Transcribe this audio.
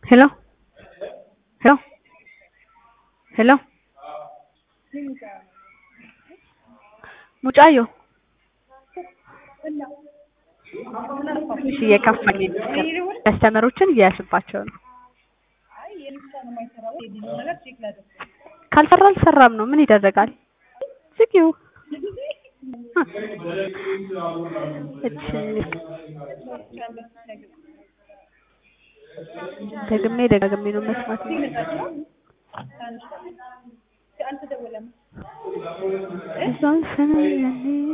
Hello? Hello? Hello? ሙጫዮ እሺ እየከፋኝ ነው። ከስተመሮችን እያያዝባቸው ነው። ካልሰራ አልሰራም ነው። ምን ይደረጋል? ዝጊው። እሺ ደግሜ ደጋግሜ ነው መስማት ነው። እዛን ሰነ